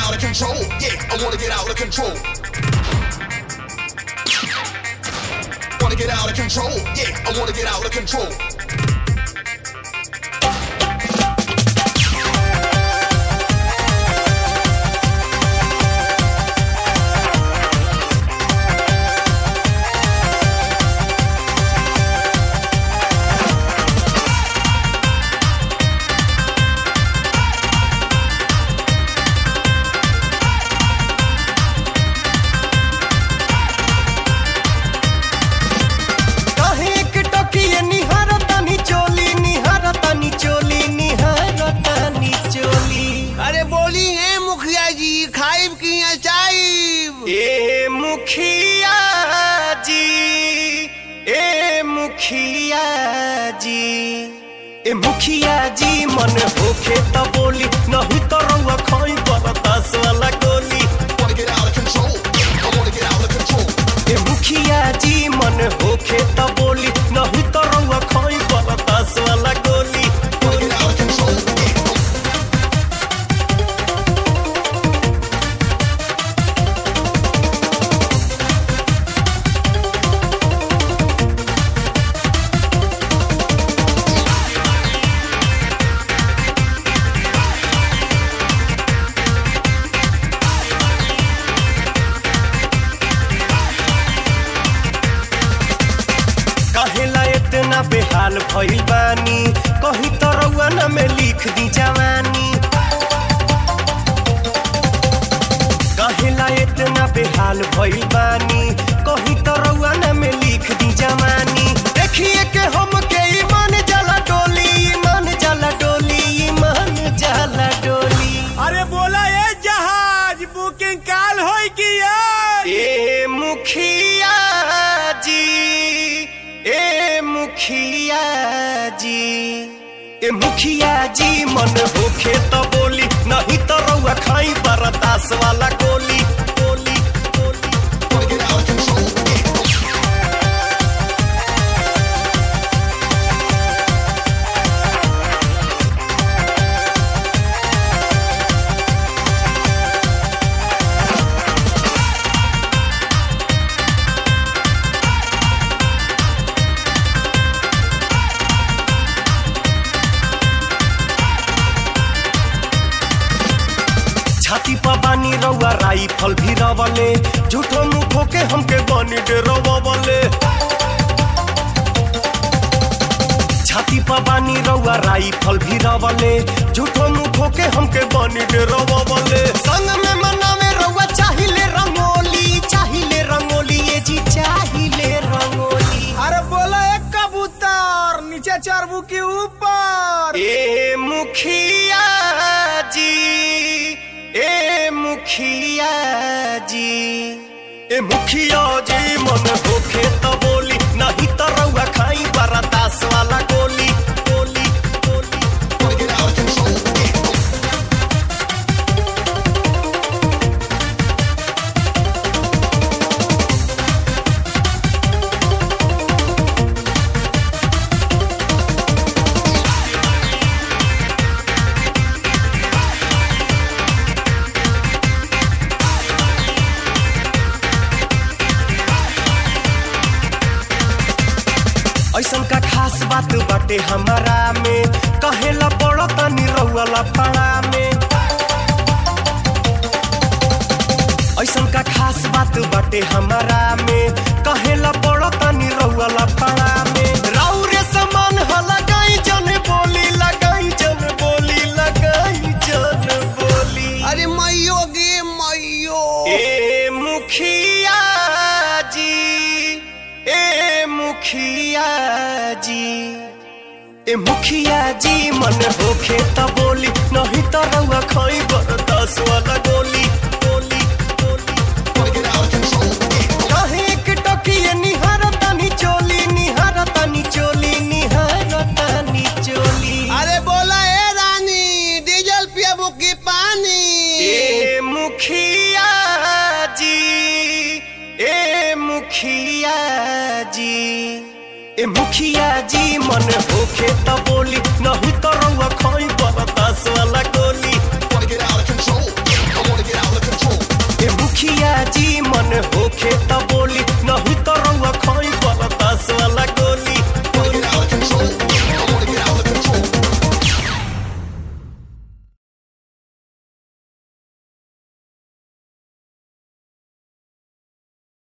out of control. Yeah, I wanna get out of control. Wanna get out of control. Yeah, I wanna get out of control. काहे एक टोकिए निहारतानी चोली निहारतानी चोली निहारतानी चोली अरे बोली है मुखिया जी खाइब की चाइब ए मुखिया जी ए मुखिया जी ए मुखिया जी मन होखे त बोली नहीं तो रउआ खोई बरदास वाला गोली Wanna get out of control. Yeah, I wanna get out of control. ए मुखिया जी मन होखे त बोली नहीं तो रउआ खोई बरदास वाला गोली Wanna get out of control. Yeah. कहेला इतना बेहाल भइल बानी कहीं तो रउआ न में लिख दी जवानी कहेला इतना बेहाल भइल बानी कहीं तो रउआ न में लिख दी जवानी देखिए के हम के ईमान जला डोली ईमान जला डोली ईमान जला डोली अरे बोला ये जहाज बुकिंग काल होई की यार ए मुखिया जी ए मुखिया जी ए मुखिया जी मन होखे तो बोली नहीं तो रउआ खाई बरदास वाला गोली गोली गोली Wanna get out of control. Yeah. छाती पर बानी रउआ राइफल भी रवले झूठो मुखो के हमके बनी डरवले छाती पर बानी रउआ राइफल भी रवले झूठो मुखो के हमके बनी डरवले संग में मनावे रउआ चाहिले रंगोली चाहिले रंगोली ये जी चाहिले रंगोली अरे बोला एक कबूतर नीचे चरबू के ऊपर ए मुखिया जी ए मुखिया जी ए मुखिया जी मन होखे तो बोली नहीं तो रउआ खाई बरदास वाला गोली गोली गोली Wanna get out of control. Yeah. ऐसन का खास बात बाटे हमारा में कहेला बड़ा तनी रउआ पाड़ा में ऐसन का खास बात बाटे हमारा में कहेला बड़ा तनी रउआ पाड़ा में राउरे समान ह लगाई जन बोली लगाई जन बोली लगाई जन बोली अरे मैयो गे मैयो ए मुखिया जी ए मुखिया जी ए मुखिया जी मन होखे त बोली नहीं त रउआ खई बरदास वाला गोली गोली गोली Wanna get out of control. Yeah. काहे एक टोकिए निहारतानी चोली निहारतानी चोली निहारतानी चोली अरे बोला ए रानी डीजल पियाबू की पानी ए मुखिया जी ए मुखिया जी ए मुखिया जी मन होखे त बोली नहीं तो रउआ खई बरदास वाला गोली Wanna get out of control. Yeah, I wanna get out मुखिया जी मन होखे त बोली